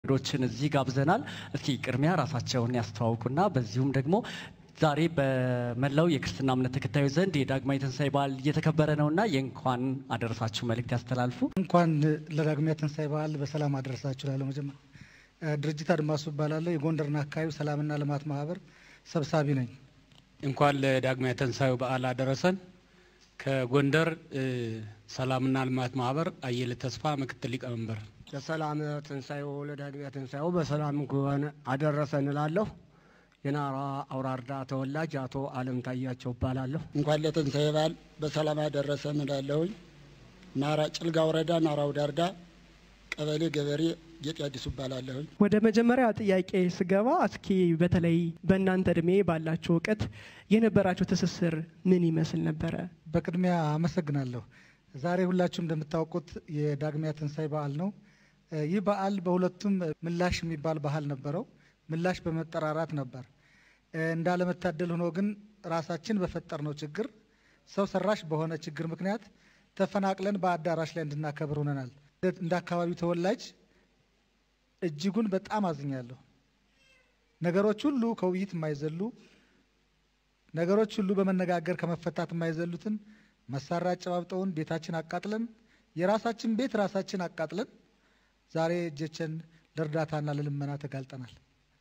እንግዶችን እዚህ ጋብዘናል። እስኪ ቅድሚያ ራሳቸውን ያስተዋውቁና በዚሁም ደግሞ ዛሬ በመላው የክርስትና እምነት ተከታዮች ዘንድ የዳግማዊ ትንሣኤ በዓል እየተከበረ ነውና የእንኳን አደረሳችሁ መልእክት ያስተላልፉ። እንኳን ለዳግማዊ ትንሣኤ በዓል በሰላም አደረሳችሁ ላለሁ መጀመር ድርጅት አድማሱ እባላለሁ። የጎንደርና አካባቢው ሰላምና ልማት ማህበር ሰብሳቢ ነኝ። እንኳን ለዳግማዊ ትንሣኤው በዓል አደረሰን። ከጎንደር ሰላምና ልማት ማህበር አየለ ተስፋ ምክትል ሊቀመንበር። ለሰላም ትንሣኤው ለዳግማዊ ትንሣኤው በሰላም ከሆነ አደረሰን እላለሁ። የናራ አውራርዳ ተወላጅ አቶ አለም ታያቸው እባላለሁ። እንኳን ለትንሣኤ በዓል በሰላም አደረሰን እላለሁኝ። ናራ ጭልጋ ወረዳ ናራው ዳርጋ ቀበሌ ገበሬ ጌጤ አዲሱ እባላለሁኝ። ወደ መጀመሪያ ጥያቄ ስገባ እስኪ በተለይ በእናንተ እድሜ ባላችሁ እውቀት የነበራችሁ ትስስር ምን ይመስል ነበረ? በቅድሚያ አመሰግናለሁ። ዛሬ ሁላችሁም እንደምታውቁት የዳግማዊ ትንሣኤ በዓል ነው። ይህ በዓል በሁለቱም ምላሽ የሚባል ባህል ነበረው። ምላሽ በመጠራራት ነበር። እንዳለመታደል ሆኖ ግን ራሳችን በፈጠርነው ችግር ሰው ሰራሽ በሆነ ችግር ምክንያት ተፈናቅለን በአዳራሽ ላይ እንድናከብር ሆነናል። እንደ አካባቢው ተወላጅ እጅጉን በጣም አዝኛለሁ። ነገሮች ሁሉ ከውይይት የማይዘሉ ነገሮች ሁሉ በመነጋገር ከመፈታት የማይዘሉትን መሳሪያ አጨባብጠውን ቤታችን አቃጥለን የራሳችን ቤት ራሳችን አቃጥለን ዛሬ እጆችን ለእርዳታና ለልመና ተጋልጠናል።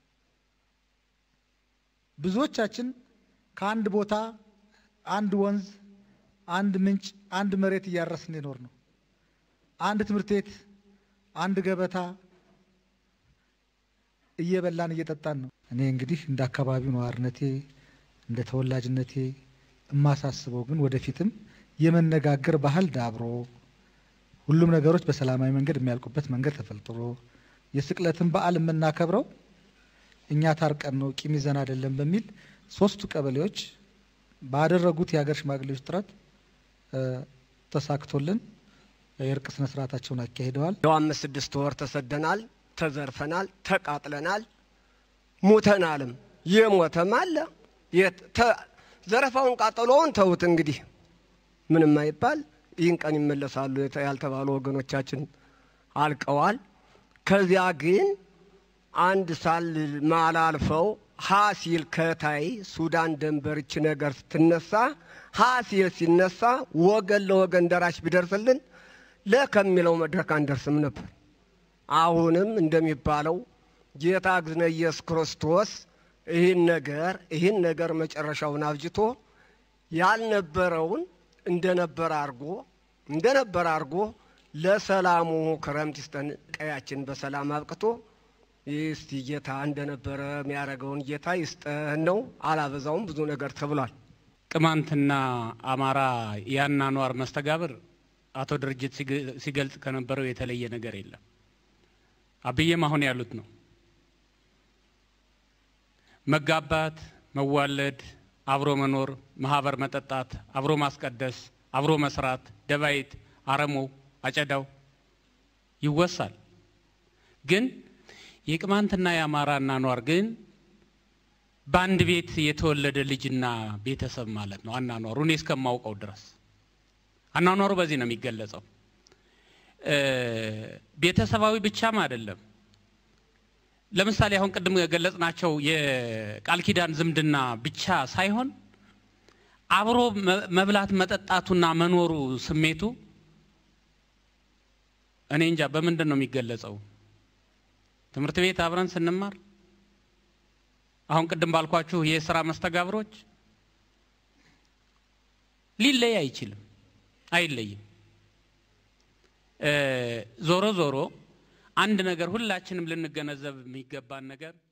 ብዙዎቻችን ከአንድ ቦታ አንድ ወንዝ፣ አንድ ምንጭ፣ አንድ መሬት እያረስን የኖር ነው። አንድ ትምህርት ቤት፣ አንድ ገበታ እየበላን እየጠጣን ነው። እኔ እንግዲህ እንደ አካባቢው ነዋሪነቴ እንደ ተወላጅነቴ የማሳስበው ግን ወደፊትም የመነጋገር ባህል ዳብሮ ሁሉም ነገሮች በሰላማዊ መንገድ የሚያልቁበት መንገድ ተፈልጥሮ የስቅለትን በዓል የምናከብረው እኛ ታርቀን ነው ቂም ይዘን አይደለም በሚል ሶስቱ ቀበሌዎች ባደረጉት የሀገር ሽማግሌዎች ጥረት ተሳክቶልን የእርቅ ስነ ስርዓታቸውን አካሂደዋል። ያው አምስት ስድስት ወር ተሰደናል፣ ተዘርፈናል፣ ተቃጥለናል፣ ሙተናልም የሞተም አለ። ዘረፋውን ቃጠሎውን ተውት እንግዲህ ምንም አይባል። ይህን ቀን ይመለሳሉ ያልተባሉ ወገኖቻችን አልቀዋል። ከዚያ ግን አንድ ሳል ማላልፈው ሀሲል ከታይ ሱዳን ደንበርች ነገር ስትነሳ ሀሲል ሲነሳ ወገን ለወገን ደራሽ ቢደርስልን ለከሚለው መድረክ አንደርስም ነበር። አሁንም እንደሚባለው ጌታ እግዝነ ኢየሱስ ክርስቶስ ይህን ነገር ይህን ነገር መጨረሻውን አብጅቶ ያልነበረውን እንደነበረ አድርጎ እንደነበረ አድርጎ ለሰላሙ ክረምት ይስጠን። ቀያችን በሰላም አብቅቶ እስቲ ጌታ እንደነበረ የሚያደርገውን ጌታ ይስጠን ነው። አላበዛውም፣ ብዙ ነገር ተብሏል። ቅማንትና አማራ የአኗኗር መስተጋብር አቶ ድርጅት ሲገልጽ ከነበረው የተለየ ነገር የለም። አብዬም አሁን ያሉት ነው። መጋባት፣ መዋለድ፣ አብሮ መኖር፣ ማህበር መጠጣት፣ አብሮ ማስቀደስ፣ አብሮ መስራት፣ ደባይት፣ አረሞ፣ አጨዳው ይወሳል። ግን የቅማንትና የአማራ አኗኗር ግን በአንድ ቤት የተወለደ ልጅና ቤተሰብ ማለት ነው። አኗኗሩ እኔ እስከማውቀው ድረስ አኗኗሩ በዚህ ነው የሚገለጸው። ቤተሰባዊ ብቻም አይደለም። ለምሳሌ አሁን ቅድም የገለጽናቸው የቃል ኪዳን ዝምድና ብቻ ሳይሆን አብሮ መብላት መጠጣቱና መኖሩ ስሜቱ እኔ እንጃ በምንድን ነው የሚገለጸው? ትምህርት ቤት አብረን ስንማር አሁን ቅድም ባልኳችሁ የስራ መስተጋብሮች ሊለይ አይችልም፣ አይለይም። ዞሮ ዞሮ አንድ ነገር ሁላችንም ልንገነዘብ የሚገባን ነገር